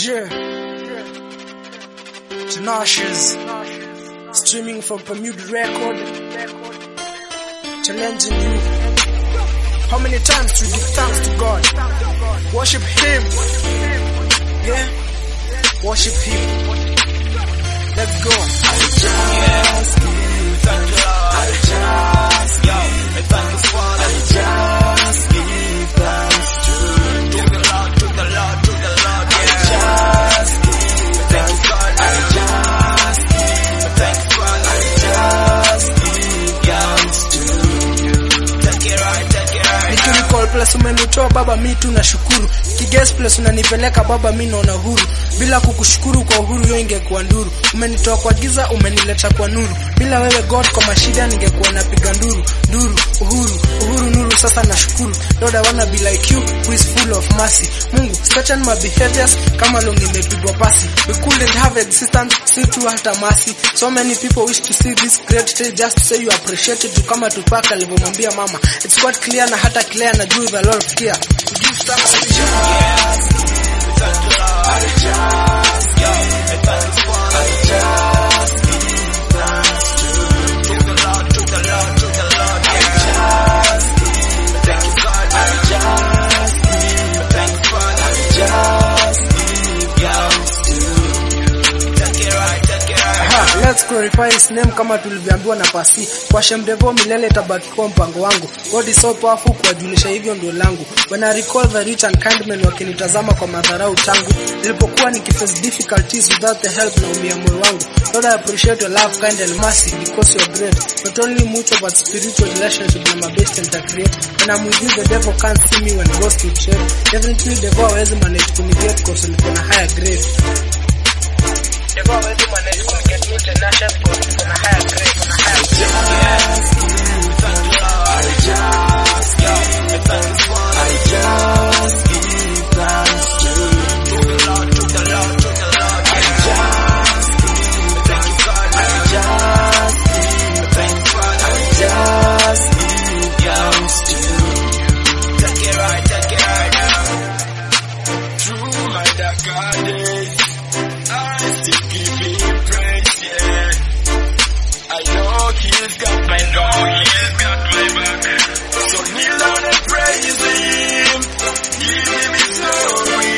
Yeah. Tinashes. Streaming from Bermuda Record. Challenging you. How many times to give thanks to God? Worship Him. Yeah. Worship Him. Let's go. I just give thank you, Lord. I just yo, I thank you for I just give thanks to to the Lord, to the Lord, to the Lord. Yeah. I just give thank you, God. I just give thank you, God. I just give thanks to you. Take it right, take it right. Nikiricall place umenitoa baba mi tu nashukuru kiges place unanipeleka baba mi naona huru bila kukushukuru kwa uhuru hiyo ingekuwa nduru umenitoa kwa giza umenileta kwa nuru bila wewe god kwa mashida ningekuwa napiga nduru nduru uhuru uhuru nuru sasa nashukuru lord i wanna be like you who is full of mercy mungu certain my behaviors kama long imepigwa pasi we couldn't have existence si tu hata mercy so many people wish to see this great day just to say you appreciate it kama tupaka alivyomwambia mama it's quite clear na hata clear na juu the lord care to give thanks to you Aha, let's glorify his name kama tulivyoambiwa na pasi kwa shemdevo milele tabaki kwa mpango wangu God is so powerful kuwajulisha hivyo ndio langu when I recall the rich and kind men wakinitazama kwa madharau tangu nilipokuwa nikiface difficulties without the help na umia moyo wangu Lord I appreciate your love kind and mercy because you're great not only mutual but spiritual relationship na my best and create when I'm with you the devil can't see me when ghost will trade definitely devil hawezi manage kunigate cause niko na higher grade Devil hawezi manage kunigate me international cause niko na higher grade na higher grade Through my darker days, I still give him praise, yeah. I know he's got my back. he's got my back. So kneel down and praise him. Give him his glory.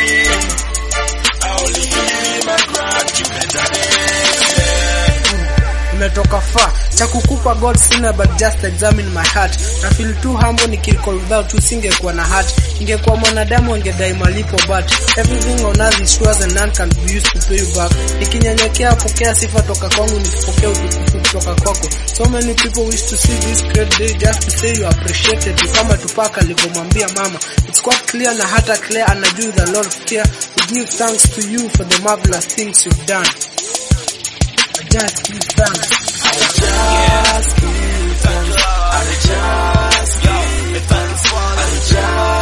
I only give him a gratitude yeah. nimetoka far cha kukupa god sina but just examine my heart na feel too humble nikiricall without you singekuwa na heart ingekuwa mwanadamu angedai malipo but everything on earth is yours and none can be used to pay you back nikinyenyekea pokea sifa toka kwangu nikipokea utukufu kutoka kwako so many people wish to see this great day just to say you appreciate it kama tupaka alivyomwambia mama it's quite clear na hata clear anajua the lord care we give thanks to you for the marvelous things you've done I just give thanks I just